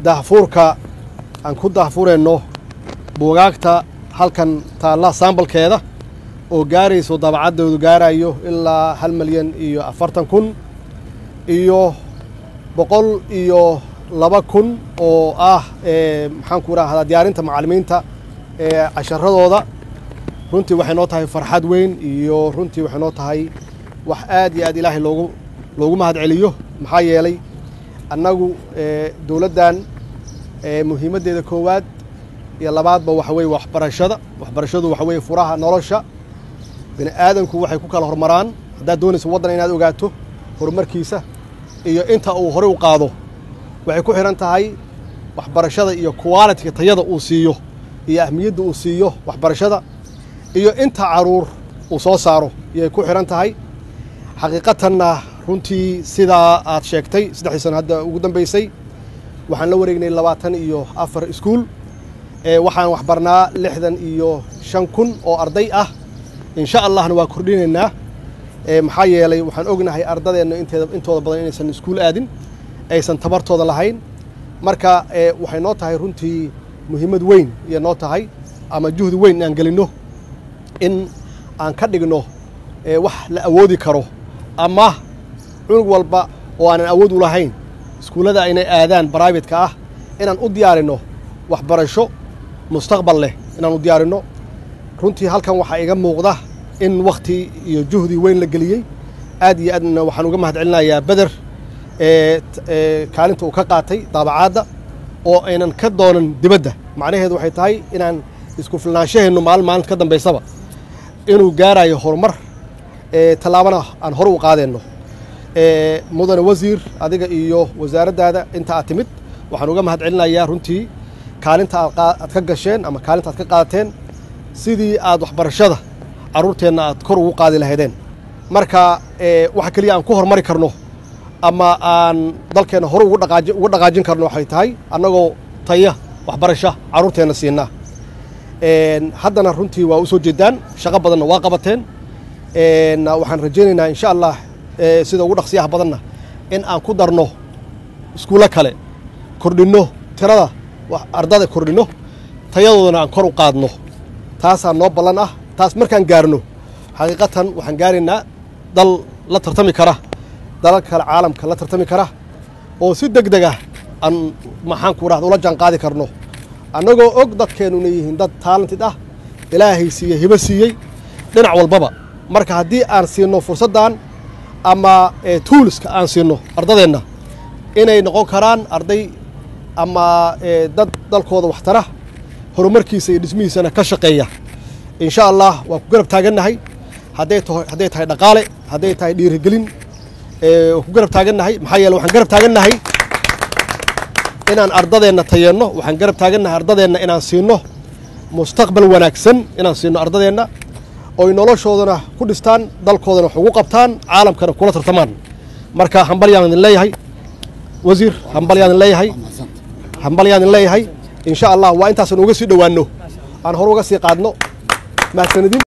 daahfuurka aan ku daahfurayno buugaagta halkan taalla saambalkeeda oo gaarayso dabacaddoodu gaarayo ilaa hal milyan iyo afartan kun iyo boqol iyo laba kun oo ah maxaan ku rahdaa diyaarinta macallimiinta ee casharadooda runtii waxay noo tahay farxad weyn iyo runtii waxay noo tahay wax aad iyo aad ilaahay loogu loogu mahad celiyo maxaa yeelay annagu dowladdan muhiimaddeeda koowaad iyo labaadba waxa weye waxbarashada waxbarashadu waxa weye furaha nolosha bini aadanku waxay ku kala hormaraan haddaad doonaysa waddan inaad ogaato horumarkiisa iyo inta uu horey u qaado waxay ku xidhan tahay waxbarashada iyo qualitiga tayada uu siiyo iyo ahmiyadda uu siiyo waxbarashada iyo inta caruur uu soo saaro ayay ku xidhan tahay xaqiiqatanna runtii sidaa aad sheegtay saddexdii sano hadda ugu dambaysay waxaan la wareegnay labaatan iyo afar iskuul waxaan waxbarnaa lixdan iyo shan kun oo arday ah insha allahna waa kordhinaynaa maxaa yeelay waxaan ognahay ardadeenna inteeda intooda badan inaysan iskuul aadin aysan tabartooda lahayn marka waxay noo tahay runtii muhiimad weyn iyo noo tahay ama juhdi weyn inaan gelinno in aan ka dhigno wax la awoodi karo ama cunug walba oo aanan awood u lahayn iskuullada inay aadaan bribate-ka ah inaan u diyaarinno waxbarasho mustaqbal leh inaan u diyaarinno runtii halkan waxaa iga muuqda in wakhti iyo juhdi weyn la geliyey aad iyo aadna waxaan uga mahad celinayaa beder kaalinta uu ka qaatay daabacaadda oo aynan ka doonan dibadda macnaheedu waxay tahay inaan isku filnaanshaheennu maalin maalinta ka dambaysaba inuu gaarayo horumar tallaabana aan hore u qaadeenno mudane wasiir adiga iyo wasaaraddaada inta aad timid waxaan uga mahad celinayaa runtii kaalinta aad ka gasheen ama kaalinta aad ka qaadateen sidii aad waxbarashada carruurteenna aad kor ugu qaadi lahaydeen marka waxa keliya aan ku horumari karno ama aan dalkeenna hore uga dhaqaajin karno waxay tahay annagoo taya waxbarasha carruurteenna siinaa haddana runtii waa u soo jeedaan shaqo badanna waa qabateen waxaan rajaynaynaa insha allah sida ugu dhaqsiyaha badanna in aan ku darno iskuullo kale kordhinno tirada ardada kordhinno tayadoodana aan kor u qaadno taasaa noo ballan ah taas markaan gaarno xaqiiqatan waxaan gaaraynaa dal la tartami kara dalal kale caalamka la tartami kara oo si deg deg ah aan maxaan ku rahda ula jaan qaadi karno annagoo og dadkeennuna yihiin dad taalantid ah ilaahay siiyey hibo siiyey dhinac walbaba marka haddii aan siinno fursaddan ama tuuliska aan siinno ardadeenna inay noqon karaan arday ama dad dalkooda waxtara horumarkiisa iyo dhismihiisana ka shaqeeya insha allah waan ku garab taagannahay hadday taho hadday tahay dhaqaale hadday tahay dhiirigelin waan ku garab taagannahay maxaa yeele waxaan garab taagannahay inaan ardadeenna tayeenno waxaan garab taagannahay ardadeenna inaan siinno mustaqbal wanaagsan inaan siinno ardadeenna oy noloshoodana ku dhistaan dalkoodana wax ugu qabtaan caalamkana kula tartamaan marka hambalyaan idin leeyahay wasiir hambalyaan idin leeyahay hambalyaan idin leeyahay insha allah waa intaasan uga sii dhowaanno aan hore uga sii qaadno mahadsanidin